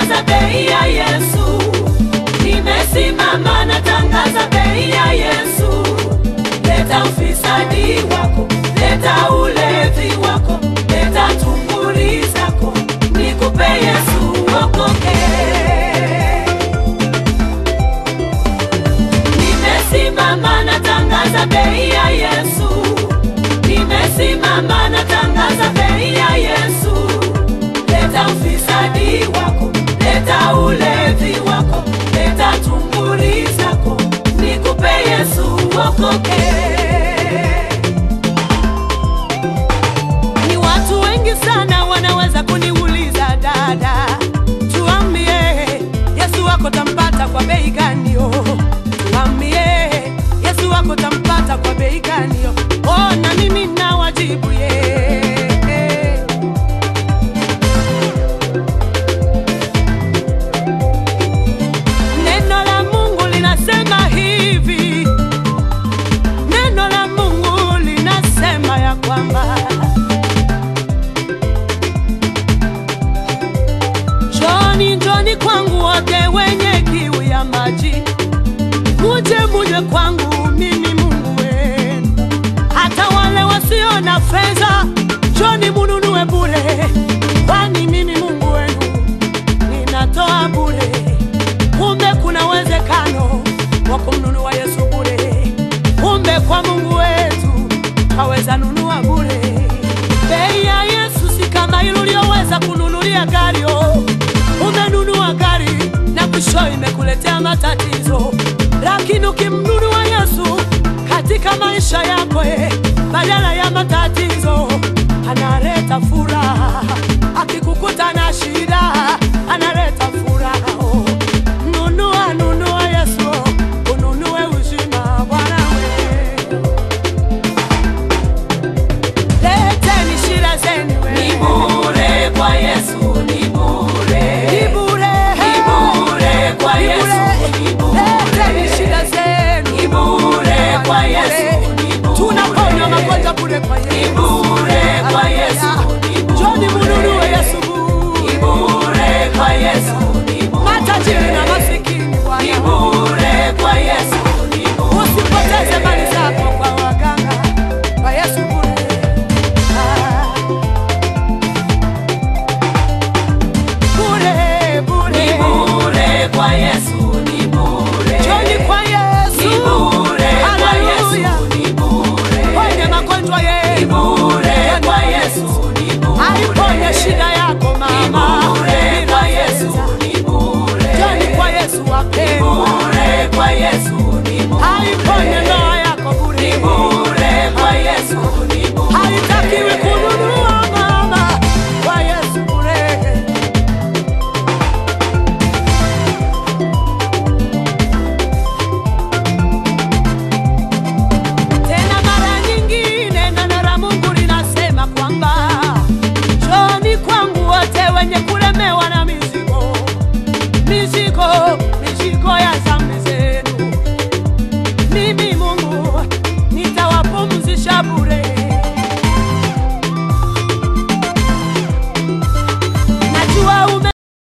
natangaza bei ya Yesu, nimesimama natangaza bei ya Yesu. Leta ufisadi wako, leta ulevi wako, leta tunguri zako, nikupe Yesu okoke. Nimesimama natangaza bei ya Yesu, nimesimama natangaza bei ya Yesu. Leta ufisadi wako, leta ulevi wako, leta tunguri zako, nikupe Yesu okoke. Ni watu wengi sana wanaweza kuniuliza dada, tuambie Yesu wako tampata kwa bei gani? Oh, tuambie Yesu wako tampata kwa bei gani? Oh, oh na mimi nawajibu ye Neno la Mungu linasema hivi, neno la Mungu linasema ya kwamba Njoni, njoni kwangu wote wenye kiu ya maji, muje muje kwangu, mimi Mungu wenu. Hata wale wasio na fedha, njoni mununue bure, kwani mimi Mungu wenu ninatoa bure. Kumbe kuna uwezekano wa kumnunua Yesu bure. Kumbe kwa Mungu wetu haweza nunua bure. Bei ya Yesu si kama ile uliyoweza kununulia gari. Oh, umenunua gari na mwisho imekuletea matatizo, lakini ukimnunua Yesu katika maisha yako eh, badala ya matatizo analeta furaha. Akikukuta na shida analeta furaha. Oh, nunua nunua Yesu, oh, ununue uzima Bwana we. Leteni shida zenu we. Ni bure kwa Yesu, ni bure. Ni bure. Ni bure kwa Ni Yesu, bure. ni bure. Leteni shida zenu. Ni bure kwa Yesu, ni bure. Tunaponywa magonjwa bure kwa Yesu. Ni bure kwa Yesu, ni bure. Njoni mununue Yesu Ni bure. bure kwa Yesu, ni bure. Matajiri na masikini Ni Bwana. bure kwa Yesu, ni bure. Usipoteze mali zako kwa waganga. Kwa Yesu bure. Ah. Bure, bure. Ni bure kwa Yesu, ni bure. Njoni kwa Yesu. Ni bure kwa Haleluya. Yesu, ni bure. Ponye magonjwa Ni yenu. bure Njoni kwa Yesu, ni bure. Aiponye shida yako Ni mama. bure kwa Yesu, ni bure. Njoni kwa Yesu Ni wapendwa. bure kwa Yesu, ni bure. Aiponye ndoa